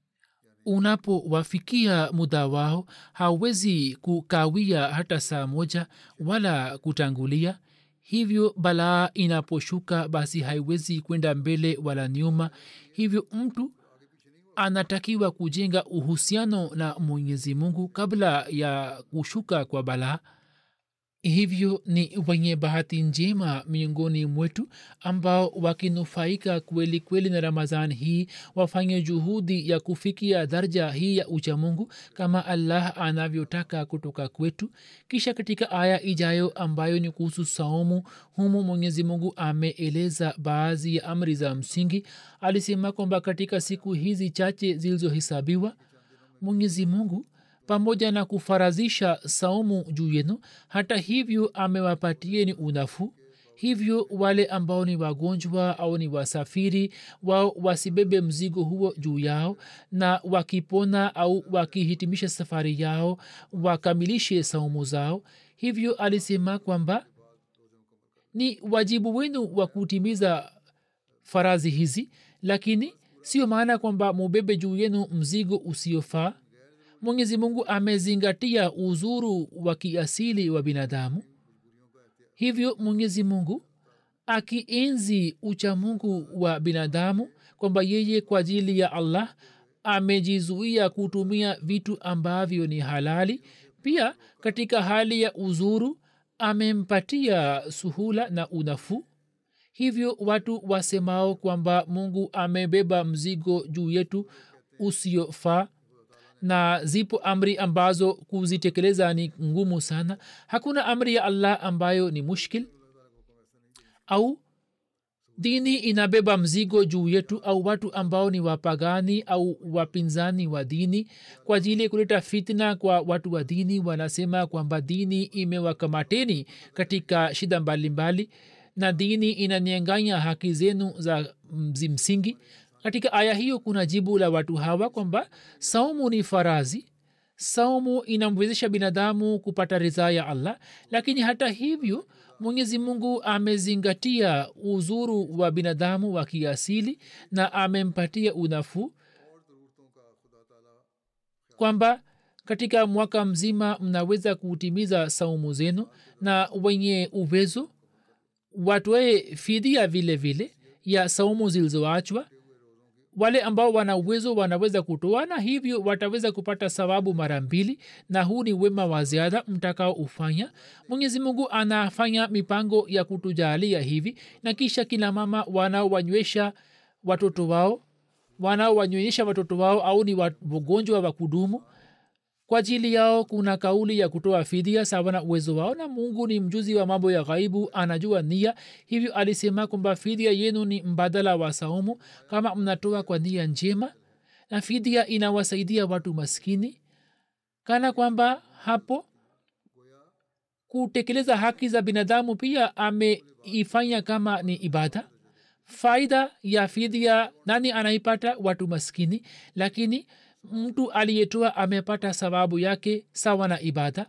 unapowafikia muda wao hawezi kukawia hata saa moja wala kutangulia hivyo balaa inaposhuka basi haiwezi kwenda mbele wala nyuma hivyo mtu anatakiwa kujenga uhusiano na mwenyezi mungu kabla ya kushuka kwa balaa hivyo ni wenye bahati njema miongoni mwetu ambao wakinufaika kweli kweli na ramadhan hii wafanye juhudi ya kufikia daraja hii ya uchamungu kama allah anavyotaka kutoka kwetu kisha katika aya ijayo ambayo ni kuhusu saumu humu mwenyezi mungu ameeleza baadhi ya amri za msingi alisema kwamba katika siku hizi chache zilizohesabiwa mwenyezi mungu pamoja na kufarazisha saumu juu yenu hata hivyo amewapatieni unafuu hivyo wale ambao ni wagonjwa au ni wasafiri wao wasibebe mzigo huo juu yao na wakipona au wakihitimisha safari yao wakamilishe saumu zao hivyo alisema kwamba ni wajibu wenu wa kutimiza farazi hizi lakini sio maana kwamba mubebe juu yenu mzigo usiofaa mwenyezi mungu amezingatia uzuru wa kiasili wa binadamu hivyo mwenyezi mungu akienzi uchamungu wa binadamu kwamba yeye kwa ajili ya allah amejizuia kutumia vitu ambavyo ni halali pia katika hali ya uzuru amempatia suhula na unafuu hivyo watu wasemao kwamba mungu amebeba mzigo juu yetu usiofaa na zipo amri ambazo kuzitekeleza ni ngumu sana hakuna amri ya allah ambayo ni mushkil au dini inabeba mzigo juu yetu au watu ambao ni wapagani au wapinzani wa dini kwa ajili ya kuleta fitna kwa watu wa dini wanasema kwamba dini imewakamateni katika shida mbalimbali mbali, na dini inanyanganya haki zenu za msingi katika aya hiyo kuna jibu la watu hawa kwamba saumu ni farazi saumu inamwezesha binadamu kupata ridhaa ya allah lakini hata hivyo mwenyezi mungu amezingatia uzuru wa binadamu wa kiasili na amempatia unafuu kwamba katika mwaka mzima mnaweza kutimiza saumu zenu na wenye uwezo watoe fidia vile vile ya saumu zilizoachwa wale ambao wana uwezo wanaweza kutoa na hivyo wataweza kupata sababu mara mbili na huu ni wema wa ziada mtakao ufanya mwenyezi mungu anafanya mipango ya kutujalia hivi na kisha kina mama wanaowanywesha watoto wao wanaowanyonyesha watoto wao au ni wagonjwa wa kudumu kwa ajili yao kuna kauli ya kutoa fidia sawa na uwezo wao na mungu ni mjuzi wa mambo ya ghaibu anajua nia hivyo alisema kwamba fidia yenu ni mbadala wa saumu kama mnatoa kwa nia njema na fidia inawasaidia watu maskini kana kwamba hapo kutekeleza haki za binadamu pia ameifanya kama ni ibada faida ya fidhia nani anaipata watu maskini lakini mtu aliyetoa amepata sababu yake sawa na ibada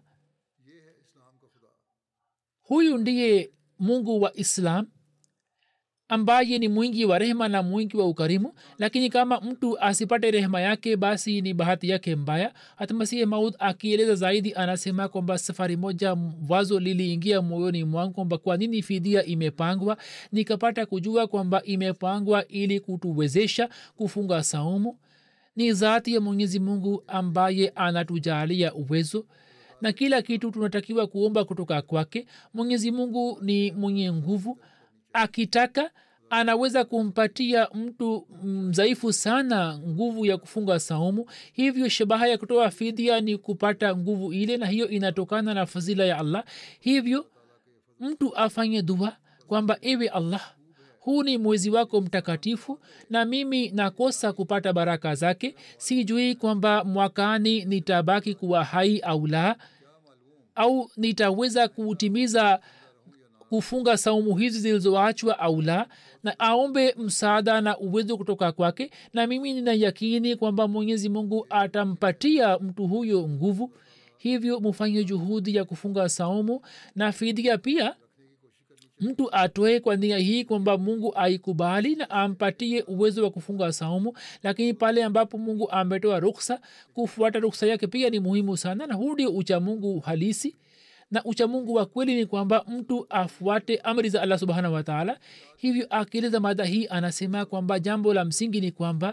huyu ndiye mungu wa islam ambaye ni mwingi wa rehema na mwingi wa ukarimu lakini kama mtu asipate rehema yake basi ni bahati yake mbaya hata masihi maud akieleza zaidi anasema kwamba safari moja wazo liliingia moyoni mwangu kwamba kwa nini fidia imepangwa nikapata kujua kwamba imepangwa ili kutuwezesha kufunga saumu ni zati ya mwenyezi mungu ambaye anatujalia uwezo na kila kitu tunatakiwa kuomba kutoka kwake mwenyezi mungu ni mwenye nguvu akitaka anaweza kumpatia mtu mdhaifu sana nguvu ya kufunga saumu hivyo shabaha ya kutoa fidia ni kupata nguvu ile na hiyo inatokana na fadhila ya allah hivyo mtu afanye dua kwamba ewe allah huu ni mwezi wako mtakatifu na mimi nakosa kupata baraka zake sijui kwamba mwakani nitabaki kuwa hai au la au nitaweza kutimiza kufunga saumu hizi zilizoachwa au la na aombe msaada na uwezo kutoka kwake na mimi nina yakini kwamba mwenyezi mungu atampatia mtu huyo nguvu hivyo mufanye juhudi ya kufunga saumu na fidia pia mtu atoe kwa nia hii kwamba mungu aikubali na ampatie uwezo wa kufunga saumu lakini pale ambapo mungu ametoa ruksa kufuata ruksa yake pia ni muhimu sana na huu ndio uchamungu halisi na uchamungu wa kweli ni kwamba mtu afuate amri za allah subhanahu wataala hivyo akieleza mada hii anasema kwamba jambo la msingi ni kwamba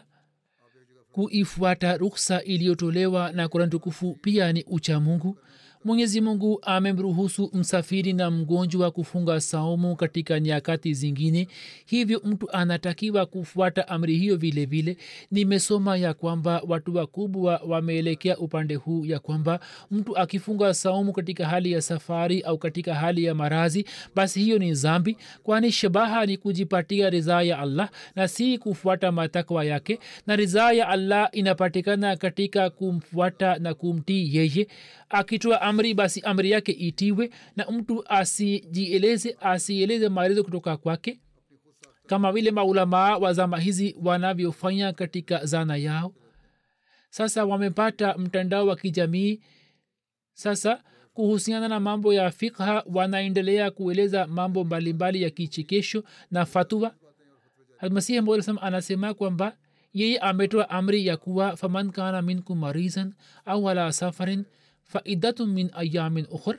kuifuata ruksa iliyotolewa na kurani tukufu pia ni uchamungu mwenyezi mungu amemruhusu msafiri na mgonjwa kufunga saumu katika nyakati zingine hivyo mtu anatakiwa kufuata amri hiyo vile vile nimesoma ya kwamba watu wakubwa wameelekea upande huu ya kwamba mtu akifunga saumu katika hali ya safari au katika hali ya marazi basi hiyo ni zambi kwani shabaha ni kujipatia ridhaa ya allah na si kufuata matakwa yake na ridhaa ya allah inapatikana katika kumfuata na kumtii yeye akitoa amri basi amri yake itiwe na mtu asijieleze asieleze maelezo kutoka kwake kama vile maulamaa wa zama hizi wanavyofanya katika zana yao sasa wamepata mtandao wa kijamii sasa kuhusiana na mambo ya fikha wanaendelea kueleza mambo mbalimbali ya kichekesho na fatua masihi msam anasema kwamba yeye ametoa amri ya kuwa faman kana minkum marizan au ala safarin faidatun min ayamin ukhur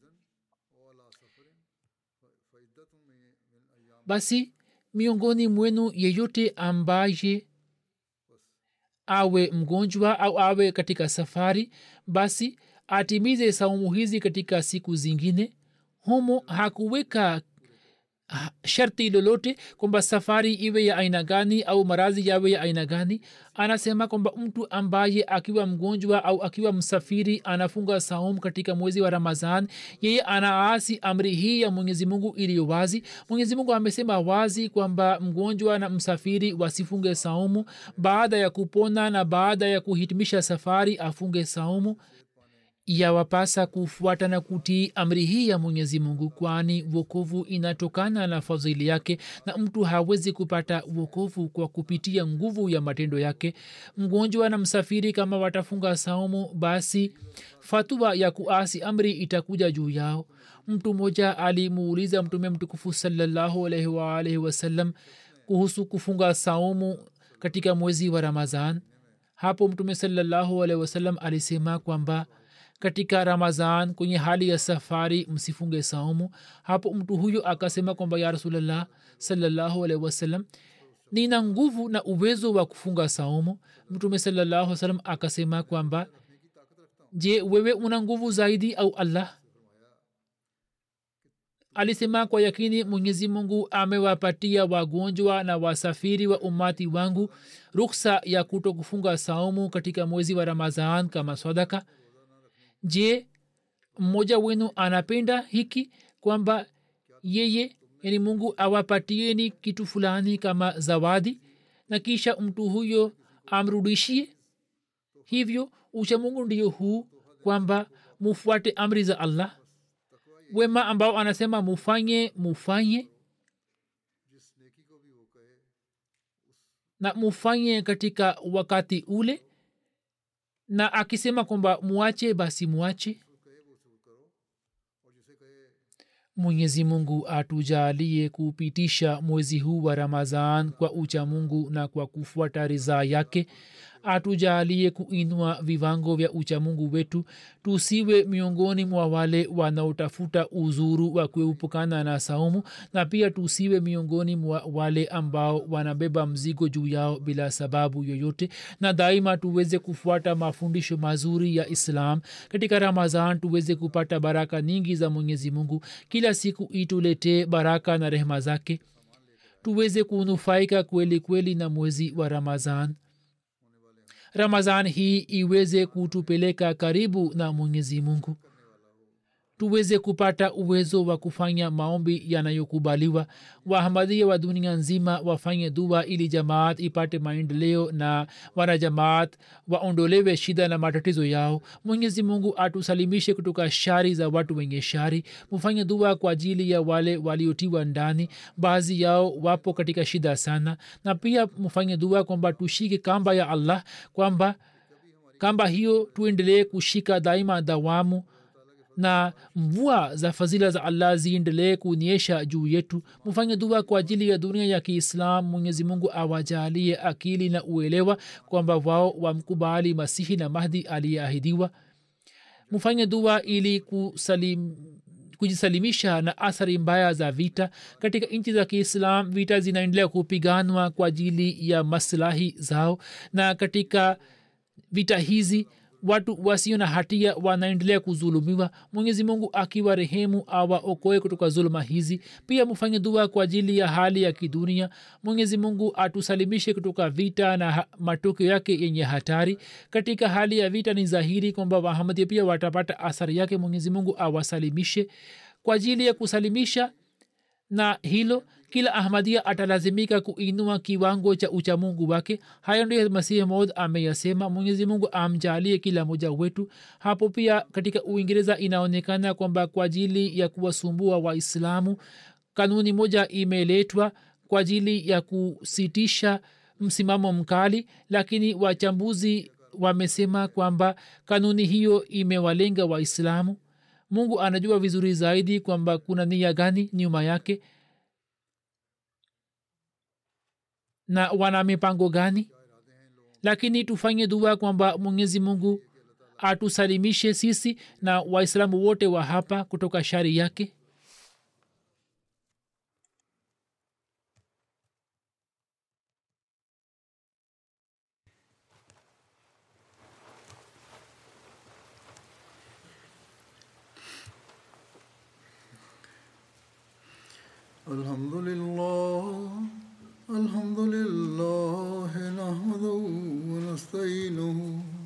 basi miongoni mwenu yeyote ambaye awe mgonjwa au awe katika safari basi atimize saumu hizi katika siku zingine humo hakuweka sharti lolote kwamba safari iwe ya aina gani au marazi yawe ya aina gani anasema kwamba mtu ambaye akiwa mgonjwa au akiwa msafiri anafunga saum katika mwezi wa ramazan yeye anaasi amri hii ya mwenyezi mungu iliyo wazi mwenyezi mungu amesema wazi kwamba mgonjwa na msafiri wasifunge saumu baada ya kupona na baada ya kuhitimisha safari afunge saumu yawapasa kufuata na kutii amri hii ya mwenyezi mungu kwani wokovu inatokana na fadhili yake na mtu hawezi kupata wokovu kwa kupitia nguvu ya matendo yake mgonjwa na msafiri kama watafunga saumu basi fatua ya kuasi amri itakuja juu yao mtu mmoja alimuuliza mtume mtukufu salallahu alaihi waalaihi wasallam kuhusu kufunga saumu katika mwezi wa ramazan hapo mtume salallahu alaihi wasallam alisema kwamba katika ramazan kwenye hali ya safari msifunge saumu hapo mtu huyo akasema kwamba ya rasulllah salallahu alaihi wasallam nina nguvu na uwezo wa kufunga saumu mtume salallahu salam akasema kwamba je wewe una nguvu zaidi au allah alisema kwa yakini mwenyezi mungu amewapatia wagonjwa na wasafiri wa umati wangu ruksa ya kuto kufunga saumu katika mwezi wa ramazan kama sadaka je mmoja wenu anapenda hiki kwamba yeye yani mungu awapatieni kitu fulani kama zawadi na kisha mtu huyo amrudishie hivyo uchamungu ndiyo huu kwamba mufuate amri za allah wema ambao anasema mufanye mufanye na mufanye katika wakati ule na akisema kwamba muache basi muache mwenyezi mungu atujalie kupitisha mwezi huu wa ramazan kwa ucha mungu na kwa kufuata ridhaa yake atujalie kuinua viwango vya uchamungu wetu tusiwe miongoni mwa wale wanaotafuta uzuru wa kuepukana na saumu na pia tusiwe miongoni mwa wale ambao wanabeba mzigo juu yao bila sababu yoyote na daima tuweze kufuata mafundisho mazuri ya islam katika ramazan tuweze kupata baraka nyingi za mwenyezi mungu kila siku ituletee baraka na rehema zake tuweze kunufaika kweli kweli na mwezi wa ramazan ramazan hii iweze kutupeleka karibu na mwenyezi mungu tuweze kupata uwezo wa kufanya maombi yanayokubaliwa wahamadia wa dunia nzima wafanye dua ili jamaat ipate maendeleo na wanajamaat waondolewe shida na matatizo yao mwenyezi mungu atusalimishe kutoka shari za watu wenye shari mufanye dua kwa ajili ya wale waliotiwa ndani baadhi yao wapo katika shida sana na pia mfanye dua kwamba tushike kamba ya allah kwamba kamba hiyo tuendelee kushika daima dawamu na mvua za fadhila za allah ziendelee kunyesha juu yetu mfanye dua kwa ajili ya dunia ya kiislam mwenyezi mungu awajalie akili na uelewa kwamba wao wamkubali masihi na mahdi aliyeahidiwa mfanye dua ili kusalim kujisalimisha na athari mbaya za vita katika nchi za kiislam vita zinaendelea kupiganwa kwa ajili ya maslahi zao na katika vita hizi watu wasio na hatia wanaendelea kuzulumiwa mwenyezi mungu akiwa rehemu awaokoe kutoka zuluma hizi pia mfanye dua kwa ajili ya hali ya kidunia mwenyezi mungu atusalimishe kutoka vita na matokeo yake yenye hatari katika hali ya vita ni dhahiri kwamba wahamadia pia watapata athari yake mwenyezi mungu awasalimishe kwa ajili ya kusalimisha na hilo kila ahmadia atalazimika kuinua kiwango cha uchamungu wake hayo ndio masihi maud ameyasema mwenyezi mungu amjalie kila moja wetu hapo pia katika uingereza inaonekana kwamba kwa ajili ya kuwasumbua waislamu kanuni moja imeletwa kwa ajili ya kusitisha msimamo mkali lakini wachambuzi wamesema kwamba kanuni hiyo imewalenga waislamu mungu anajua vizuri zaidi kwamba kuna nia gani nyuma yake na wana mipango gani lakini tufanye dua kwamba mwenyezi mungu atusalimishe sisi na waislamu wote wa hapa kutoka shari yake الحمد لله الحمد لله نحمده ونستعينه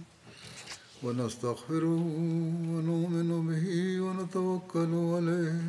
ونستغفره ونؤمن به ونتوكل عليه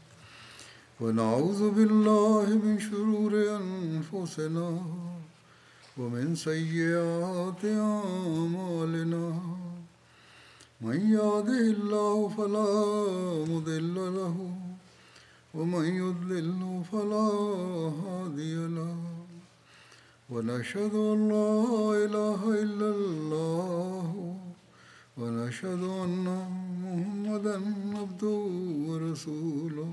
ونعوذ بالله من شرور انفسنا ومن سيئات اعمالنا من يهده الله فلا مضل له ومن يضلل فلا هادي له ونشهد ان لا اله الا الله ونشهد ان محمدا عبده ورسوله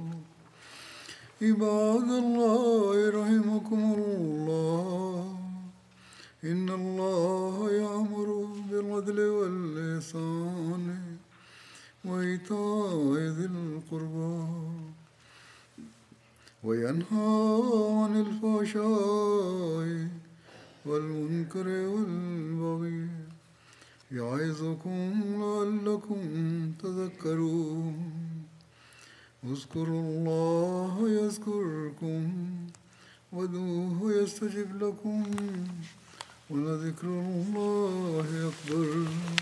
عباد الله رحمكم الله ان الله يامر بالعدل واللسان وايتاء ذي القربى وينهى عن الفحشاء والمنكر والبغي يعظكم لعلكم تذكرون اذكروا الله يذكركم ودوه يستجب لكم ولذكر الله أكبر